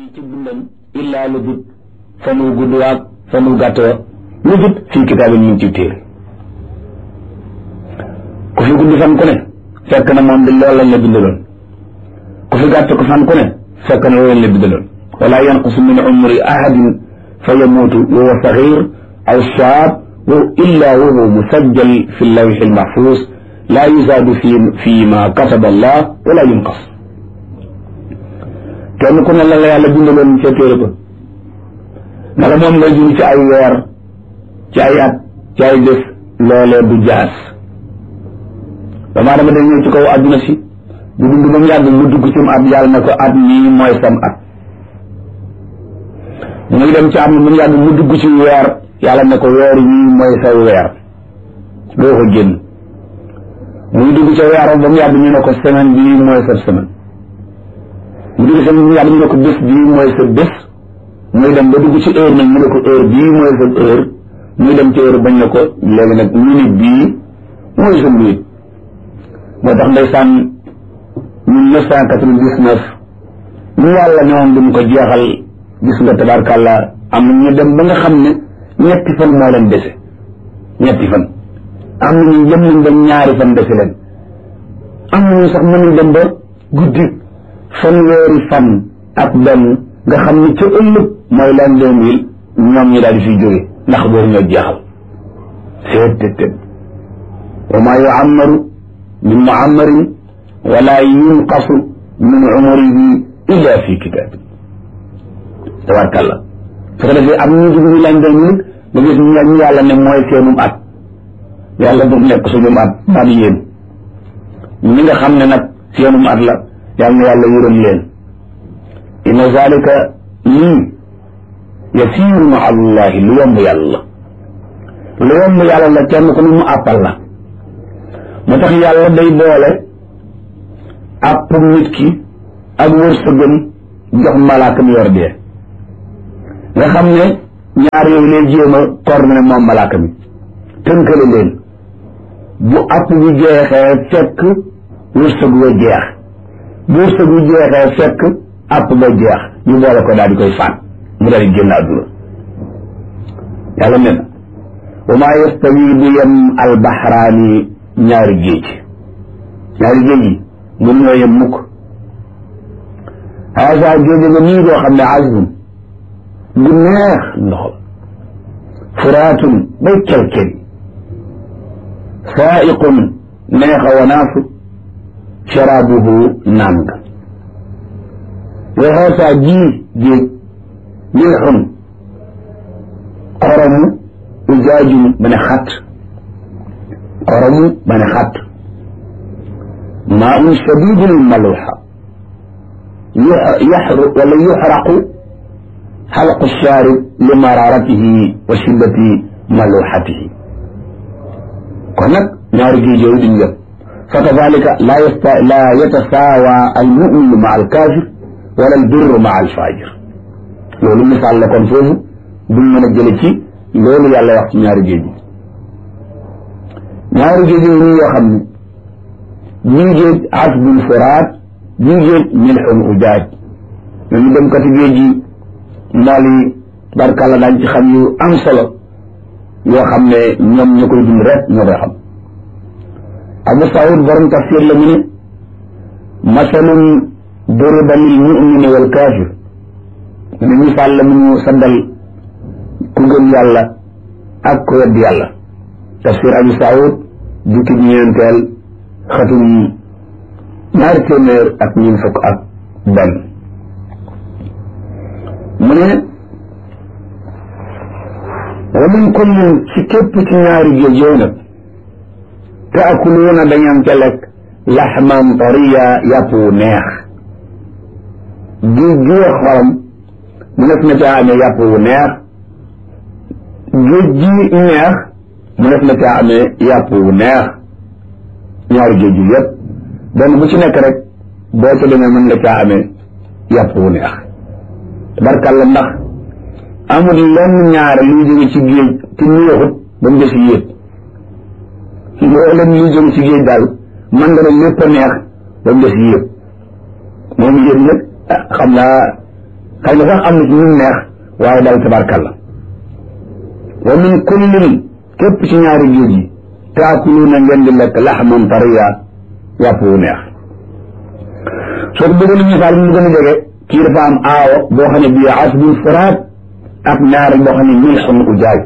ci dundam illaa lu dut fan wu gudd waag fan wu gàtt wa lu dut fii kitaab ñu ngi ci téere ku fi gudd fan ku ne fekk na moom di loolu lañ la bindaloon ku fi gàtt ko fan ku ne fekk na loolu lañ la bindaloon wala yanqusu min umri ahadin fa yamuutu wa huwa saxiir aw shaab wa illa wa huwa musajjal fi lawxi almaxfuus laa yuzaadu fi fi ma kataba allah wala yunqas kenn ku ne la la yàlla bindaloon ca téere ba naka moom nga jur ci ay weer ci ay at ci ay bés loolee du jaas damaa dama day ñëw ci kaw àdduna si bu dund ba mu yàgg mu dugg ci mu at yàlla na ko at nii mooy sam at muy dem ci am mu yàgg mu dugg ci weer yàlla ne ko weer yii mooy sa weer doo ko génn muy dugg ca weer ba mu yàgg ñu ne ko semaine bii mooy sa semaine mu dugg sa mu yàgg ñu ne ko bés bii mooy sa bés muy dem ba dugg ci heure nag ñu ne ko heure bii mooy sa heure muy dem ci heure bañ ne ko léegi nag minute bii mooy sa minute moo tax ndeysaan mille neuf cent quatre-vingt-dix-neuf ñu yàlla ne woon duñ ko jeexal gis nga tabarkàlla am na ñu dem ba nga xam ne ñetti fan moo leen dese ñetti fan am na ñu dem nañ ba ñaari fan dese leen am na ñu sax mën nañ dem ba guddi fanweeri fan ak benn nga xam ne ca ëllëg mooy lan deux mille ñoom ñi daal di fiy jóge ndax boobu ñoo jeexal seet tët tët wa maa yuammaru min muammarin wala yunqasu min umrihi illa fi kitaab tabarkàlla su ko defee am ñu dugg ñu lan deux mille nga gis ñu yàlla ne mooy seenum at yàlla bu nekk suñum at at yéen ñi nga xam ne nag seenum at la yàlla na yàlla yërëm leen inna zalika lii yasiiru ma allahi lu yomb yàlla lu yomb yàlla la kenn ku ne mu àppal la moo tax yàlla day boole àpp nit ki ak wërsëgam jox malaaka mi yor dee nga xam ne ñaar yooyu lay jéem a coordonné moom malaaka mi tënkale leen bu àpp bi jeexee fekk wërsëg wa jeex bu wërsëg wi jeexee fekk àpp ba jeex ñu boole ko daal di koy faat mu daal di génn àdduna yàlla ne na wa maa yastawi du yem albaxraani ñaari géej ñaari géej yi mun ñoo yem mukk haasa géej nga nii goo xam ne azbun gu neex ndox furaatun bay kelkel saaiqun neexa wanaasu sharaabuhu naan nga wa haasa jii géej milxun xoromu ujaajum ba ne xat xoromu ba ne xat maa un shadidul maluxa yaxru wala yuxraqu xalqu shaarib li mararatihi wa shiddati maluxatihi kon nag ñaari géej yooyu duñ yëpp fa kadalika laa yasta laa yatasaawa almuminu ma alkaafir wala albirru ma alfajir loolu misaal la kon foofu duñ mën a jële ci loolu yàlla wax ci ñaari géej yi ñaari géej yi nii yoo xam ne bii géej asbun furaat bii géej milxun ujaaj ñooñu dem kati géej yi mool yi barkàlla daañ ci xam yu am solo yoo xam ne ñoom ñu koy dund rek ñoo koy xam abu saud borom tafsir la mu ne masalun duriba lil mumini wal kaafir mu ne misaal la mu ñu saddal ku gëm yàlla ak ku wedd yàlla tafsir abu saud jukki bi ñeenteel xatum ñaari téeméer ak ñeent fukk ak benn mu ne wa min kullin ci képp ci ñaari géej yooyu nag taakuluuna dañam ca lekk laxman tariya yàpp wu neex géej gi xorom mu nekk na caa amee yàpp wu neex géej gi neex mu nekk na caa amee yàpp wu neex ñaari géej yi yëpp benn bu ci nekk rek boo ca demee mën nga caa amee yàpp wu neex barkalla ndax amul lenn ñaare luy jóge ci géej ci neexut ba mu des yéeg loo leen luy jóge ci géej daal man nga ne lépp a neex ba mu des yéeg moom yéen nag xam naa xëy na sax am na ci ñu neex waaye daal tabarkalla wa min kullin képp ci ñaari géej yi taakuluuna ngeen di lekk laxman tariya yàpp wu neex soo ko bëggoon a misaal mu gën a jege kii dafa am aawo boo xam ne bii asbun furaat ak ñaari boo xam ne milxun ujaaj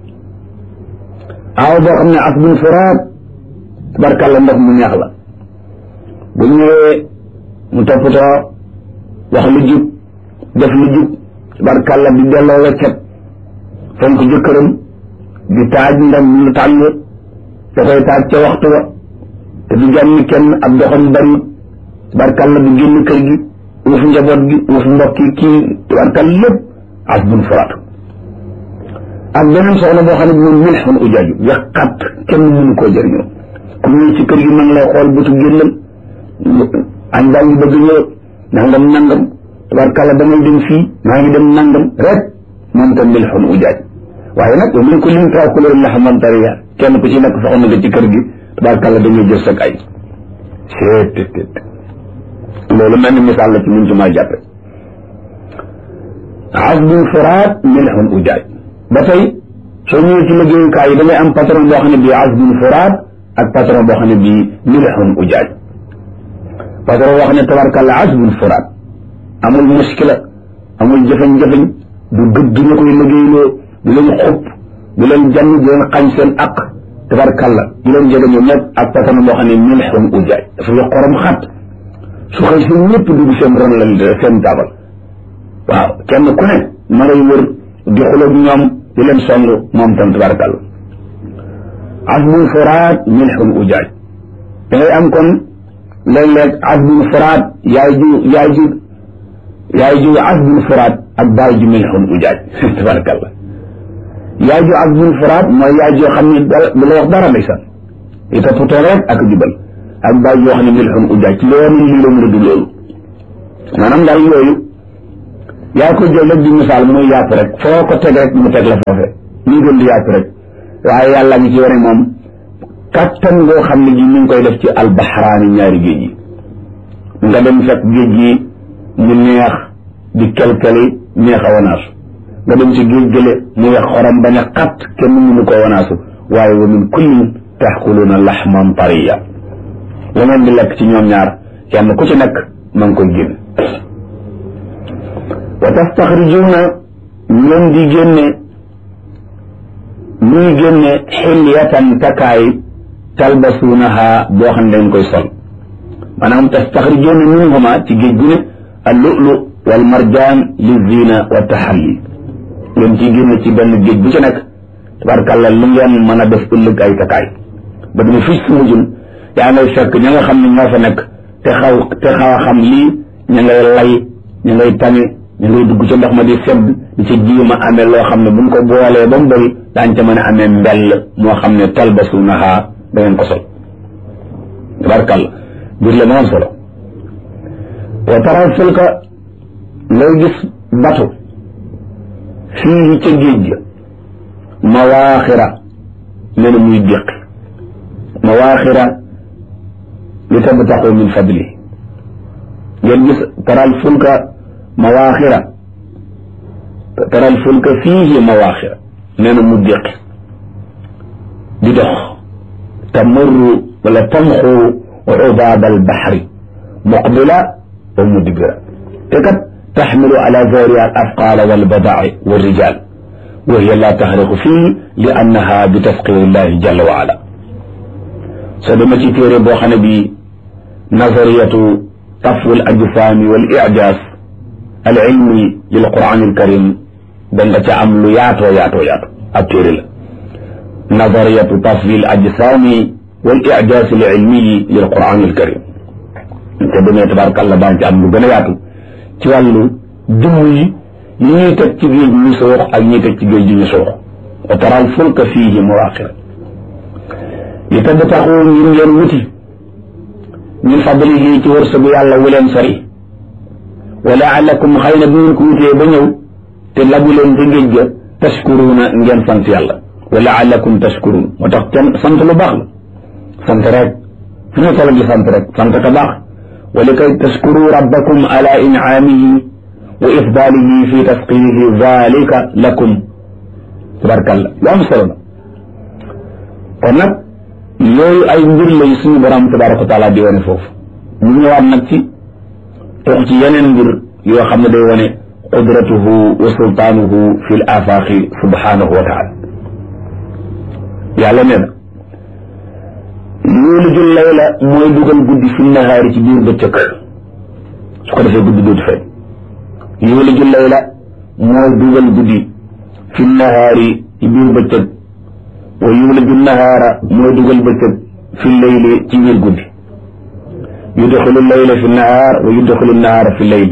aawo boo xam ne asbun furaat tabarkalla ndox mu neex la bu ñëwee mu toppatoo wax lu jub def lu jub tabarkalla di delloo weccet fonk jëkkëram di taaj ndam lu tàng da koy taaj ca waxtu wa te du jànni kenn ab doxam bari tabarkalla du génn kër gi uuf njaboot gi uuf mbokk yi kii tabarkalla lépp asbun furaat ak beneen soxna boo xam ne bi moom milxun ujaaju yàqat kenn mënu koo jëriñoo ku ñëw ci kër gi ma ngi lay xool bëtu génnam añ baa ngi bëgg ñëw nangam nangam tabarkalla damay dem fii maa ngi dem nangam rek moom tam milxun ujaaj waaye nag wa min kullin taakuluuna laxman tariya kenn ku ci nekk soxna nga ci kër gi tabarkalla dañuy jël sag ay seet loolu mel ni misaal la ci mun ci maa jàppe asbun furaat milxun ujaaj ba tey soo ñëwee ci liggéeyukaay yi da ngay am patron boo xam ne bii asbun furaat ak patron boo xam ne bii milxun ujaaj patron boo xam ne tabarkalla asbun furaat amul muskila amul jëfañ-jëfañ du gëdd ñu koy liggéeyloo du leen xupp du leen jànn du leen xañ seen aq tabarkalla du leen jege ñoom ñëpp ak patron boo xam ne milxun ujaaj dafa yo xorom xat su xëy seen ñëpp dugg seen ron la seen taabal waaw kenn ku ne ma ngay wër di xuloog ñoom di leen song moom tam tabarakalla asbun furaat milxun ujaaj da ngay am kon léeg-léeg asbun furaat yaay ju yaay ju yaay ju asbun furaat ak baay ju milxun ujaaj tabarakalla yaay ju asbun furaat mooy yaay joo xam ne du la wax dara ndeysaan i toppatoo rek ak jubal ak baay joo xam ne milxun ujaaj loolu lii la mu du loolu maanaam daal yooyu yaa ko jël rek di misaal muy yàpp rek foo ko teg rek mu teg la foofe muy gën di yàpp rek waaye yàlla ngi ci wane moom kattan ngoo xam ne ji mi ngi koy def ci albaxraani ñaari géej yi nga dem fekk géej gi mu neex di kelkeli neex a wanaasu nga dem ci géej gële mu wex xorom bañ a xat kenn mënu ko wanaasu waaye wa min kullin taxkuluuna laxman tariya la ngeen di lekk ci ñoom ñaar kenn ku ci nekk ma ngi koy génn wa tastaxrijuuna ngeen di génne muy génne xilyatan takkaay talbasuunaha boo xam ne dañ koy sol maanaam tastaxrijuuna minhuma ci géej gu ne al lu'lu wal marjaan li zina wa taxalli ngeen ciy génne ci benn géej bu ci nekk tabarkàlla lu ngeen mën a def ëllëg ay takkaay ba dama fii su mujjun yaa ngay fekk ña nga xam ne ñoo fa nekk te xaw te xaw a xam lii ña ngay lay ña ngay tame ñu ngay dugg ca ndox ma di sedd di ca jiw ma amee loo xam ne buñ ko boolee ba mu bëri daañ ca mën a amee mbell moo xam ne talbasuunaha da ngeen ko sol tabarkàlla biir la moo am solo wa taral fulka ngay gis batu fii ca géej ga mawaaxira nee na muy déqi mawaaxira li tabtaxu min fadli ngeen gis taral fulka mawaaxira taral fulka fiihi mawaaxira nee na mu déqi di dox tamurru wala tamxu ubaad albaxri muqbila wa mudbira te kat taxmilu ala zahriha al afqaala walbadaa'i walrijal wa hiya la taxriqu fii li annaha bi tasqiri llahi jalla wa ala soo dama ci téere boo xam ne bi nazariyatu tafwi al ajsaami wal ijaaz al ilmi lil quran al karim da nga ca am lu yaatoo yaatoo yaatoo ab téere la nazariyatu tafwi al ajsaami wal ijaaz al ilmi lil quran al karim te demee tabaarakallah daan ci am lu gën a yaatu ci wàllu jëmm yi yi ñuy teg ci géej ñu soox ak ñuy teg ci géej gi ñu soox wa taral fulka fiihi mawaaxira li tabtaxu ngir ngeen wuti min fadlihi ci wërsëgu yàlla wu leen sori wa laalakum xëy na bu ngeen ko wutee ba ñëw te labu leen ci géej ga tashkuruuna ngeen sant yàlla wa laalakum tashkuruun moo tax kenn sant lu baax la sant rek fu ñu toll di sant rek sant ka baax wa li kay tashkuru rabbakum ala incaamihi wa ifdaalihi fi tasqirihi zalika lakum tabarkalla lu am solo la kon nag yooyu ay mbir lay suñu borom tabaraka wa taala di wane foofu ñu ñëwaat nag ci tox ci yeneen mbir yoo xam ne day wane qudratuhu wa sultaanuhu fi l afaaqi subhanahu wa taala yàlla nee na yuuliju layla mooy dugal guddi fi nahaari ci biir bëccëg su ko defee guddi dootu feeñ yuuliju layla mooy dugal guddi fi nahaari ci biir bëccëg wa yuuliju nahaara mooy dugal bëccëg fi leyli ci biir guddi yudxilu layla fi nahaar wa yudxilu nahaara fi leyli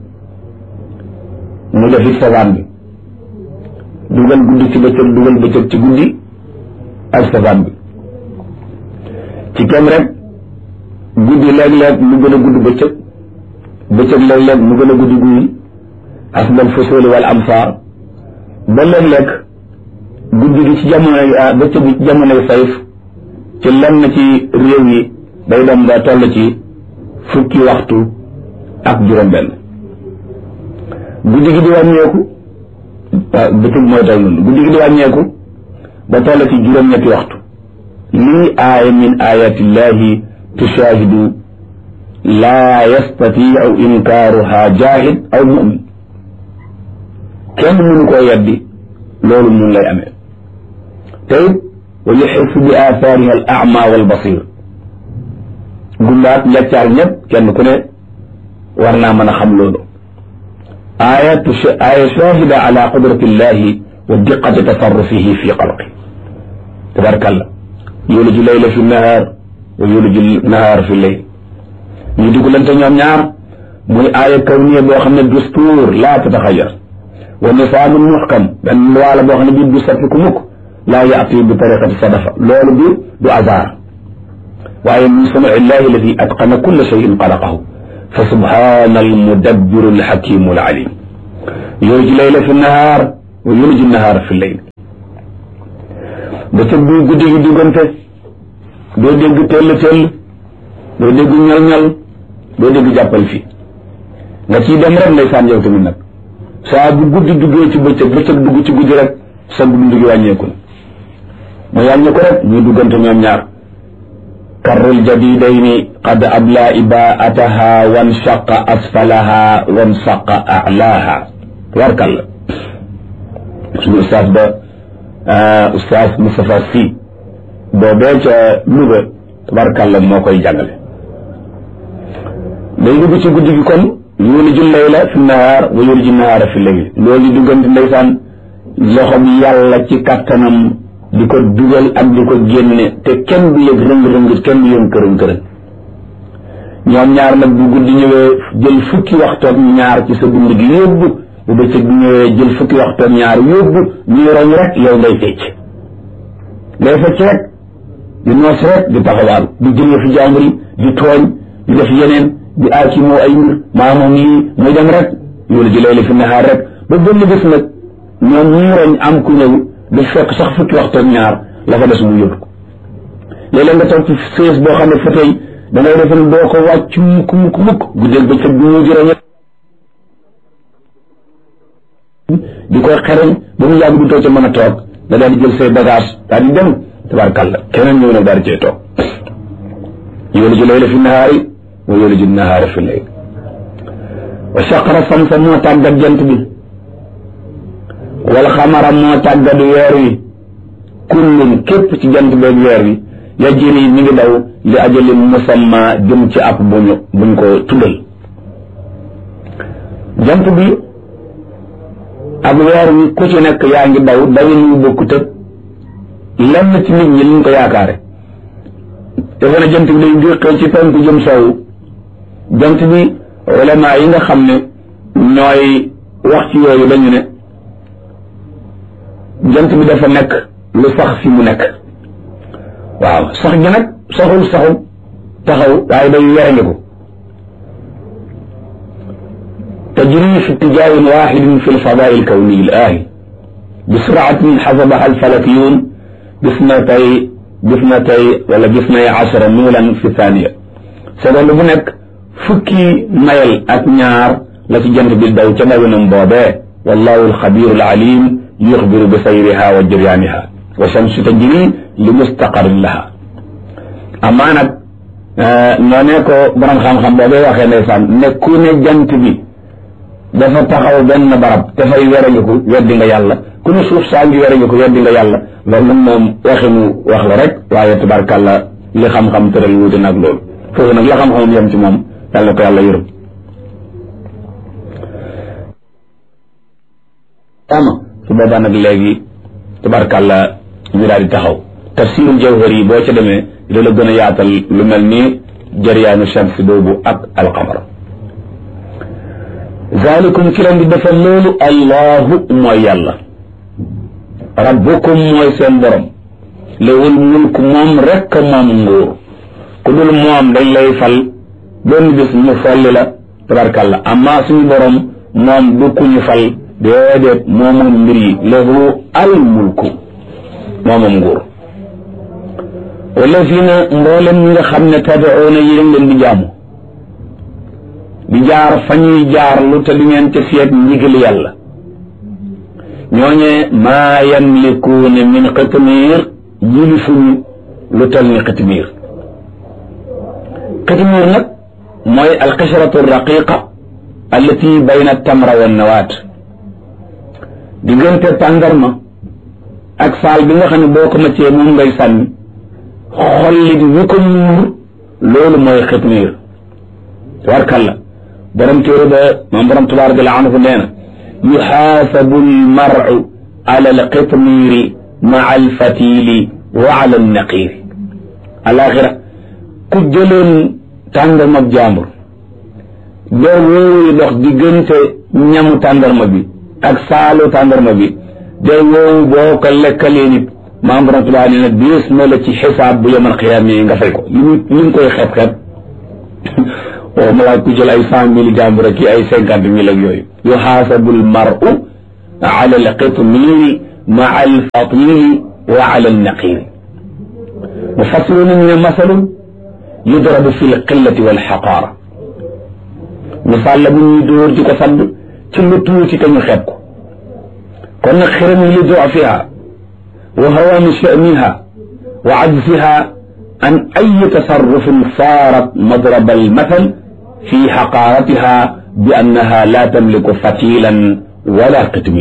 mu def it sabaan bi dugal guddi ci bëccëg dugal bëccëg ci guddi ak sabaan bi ci kem rek guddi léeg-léeg mu gën a gudd bëccëg bëccëg léeg-léeg mu gën a guddi guddi asbal fusuli wal amsaar ba léeg-léeg guddi gi ci jamonoy bëccëg gi ci jamonoy sayf ci lenn ci réew yi day dem ba toll ci fukki waxtu ak juróom-benn guddi gi di wàññeeku bëccëg mooy toll noonu guddi gi di wàññeeku ba toll ci juróom-ñetti waxtu lii aaya min ayatillahi tushaahidu laa yastatiu inkaaruha jaahid aw mumin kenn mënu koo yeddi loolu mun lay amee te it wa yuxissu bi aathaariha al ama wal basir gumbaat njaccaar ñëpp kenn ku ne war naa mën a xam loolu aaya aaya shahida ala qudratillahi wa diqati tasarrufihi fi xalqi tabarakallah yuliju layla fi nahaar wa yuliju nahaar fi layl ñu dugalante ñoom ñaar muy aaya kawniya boo xam ne dustuur laa tataxayar wa nisaamu muxkam benn loi la boo xam ne bii du soppiku mukk laa yaati bi tariqati sadafa loolu bi du hasard waaye min sunui illahi alladi atqana kulla cheyin xalaqahu fa subhana almudabbiru alxakimu alalim yuliju layla fi nahaar wa yuliju nahaar fi layl bëccëg bi guddi gi diggante doo dégg tell tell doo dégg ñal ñal doo dégg jàppal fi nga ciy dem rek ndeysaan yow tamit nag saa bu guddi duggee ci bëccëg bëccëg dugg ci guddi rek sa dund gi wàññeeku na mu wàññeeku rek ñuy duggante ñoom ñaar karrul jadidayni qad abla ibaataha wan shaqa asfalaha wan saqa alaaha warkal la suñu ustaas ba ustaas Moustapha Sy boobee ca Louga tabarkàlla moo koy jàngale day dugg ci guddi gi kon yuliju layla fi nahaar wa yuliju nahaara fi layl loolu di duggante ndeysaan loxo bi yàlla ci kattanam di ko dugal ak di ko génne te kenn du yëg rëng-rëng kenn du yëg kërën kërën ñoom ñaar nag bu guddi ñëwee jël fukki waxtoog ñaar ci sa dund gi yóbbu bu bëccëg bi ñëwee jël fukki waxtoog ñaar yóbbu ñuy roñ rek yow ngay fecc ngay fecc rek di noos rek di taxawaalu di jëlee fi jàmbur yi di tooñ di def yeneen di aar ci moo ay mbir maa moom lii muy dem rek yoolu ji layla fi nahaar rek ba benn bés nag ñoom ñuy roñ am ku ñëw di fekk sax fukki waxtoog ñaar la fa des mu yóbbu ko léeg-léeg nga toog ci sées boo xam ne fa tey da ngay defe ne doo ko wàcc mukk mukk mukk guddeeg bëccëg bi ñu jërë di koy xereñ ba mu yàgg du too ca mën a toog nga daal di jël say bagage daal di dem tabarkàlla keneen ñëw nag daal di cay toog yuliju layla fi nahaari wa yuliju nahaara fi layl wa saqara samsa moo tàggat jant bi wal xamara moo tàggat weer wi kullun képp ci jant beeg weer wi yajri mi ngi daw li ajalin musamma jëm ci ab buñu buñ ko tuddal jant bi ak weer wi ku ci nekk yaa ngi daw dawin yu bokkut ak lenn ci nit ñi liñ ko yaakaare defe na jant bi day déqee ci penku jëm soowu jant bi ulama yi nga xam ne ñooy wax ci yooyu dañu ne jant bi dafa nekk lu sax fi mu nekk waaw sax gi nag saxul saxul taxaw waaye day werenge ko tajri fi اتجاه واحد في الفضاء الكوني الآهي بسرعة حسبها الفلكيون باثنتي باثنتي ولا باثني عشر ميلا في ثانية seconde bu nekk fukki mayel ak ñaar la ci jant bi daw ca ndawinam boobee wallahu alxabiru alalim yuxbiru bi sayriha wa jiryaaniha wa shamsu tajri li mustaqarin laha amaa nag noo ne ko borom xam-xam boobee waxee ndeysaan ne ku ne jant bi dafa taxaw benn barab te fay werangiku weddi nga yàlla ku ne suuf saa ngi werangiku weddi nga yàlla loolu nag moom waxinu wax la rek waaye tabarkàlla li xam-xam tëral wuute nag loolu foofu nag la xam-xamam yem ci moom yàlla na ko yàlla yërëm ama su boobaa nag léegi tabarkàlla ñu daal di taxaw tafsirul jawhar yi boo ca demee dina la gën a yaatal lu mel ni jariyaanu shams boobu ak alqamar zalikum ki leen di defal loolu allahu mooy yàlla rabbukum mooy seen borom lewul mulk moom rekk moom nguur ku dul moom dañ lay fal benn bis ñu folli la tabarkàlla amma suñu borom moom du ku ñu fal déedéet moomoom mbir yi lahu al mulku moomoom nguur wallazina mboolem ñi nga xam ne tad'uuna yéen leen di jaamu di jaar fa ñuy jaar lu te di ngeen ca seet ndigal yàlla ñooñee maa yamlikuuna min qitmiir yilifuñu lu tal ni qitmiir qitmiir nag mooy alqishratu raqiqa allati bayna tamra wa nawaat diggante tàndarma ak saal bi nga xam ne boo ko maccee moom ngay sànni xollit wi ko muur loolu mooy xitmiir tabarkalla borom téere ba moom borom tabaaraka jalla anhu nee na yuxaasabu almaru ala alqitmiiri maa alfatili wa ala alnaqiiri alaxira ku jëloon tàndarma jàmbur doo woowu dox diggante ñamu tàndarma bi ak saalu tàndarma bi de woowu boo ko lekkalee nit maam borom Tuubaa nee na diis na la ci xisaab bu yemal xiyaam yi nga fay ko li ñu li ñu koy xeeb xeeb waaw ma laaj ku jël ay cent mille jàmbur ak ay cinquante mille ak yooyu yuxaasabu almaru ala alqitmiiri maa alfatili wa ala alnaqiiri mufassiruna ñu ne masalun yudrabu fi lqillati walxaqaara misaal la bu ñuy dóor di ko sadd ci lu tuuti te ñu xeeb ko kon nag xiram yi li dufiha wa hawani sha'niha wa ajziha an ay tasarrufin saarat madraba almathal fi xaqaaratiha bi annaha la tamliku fatilan wala qitmir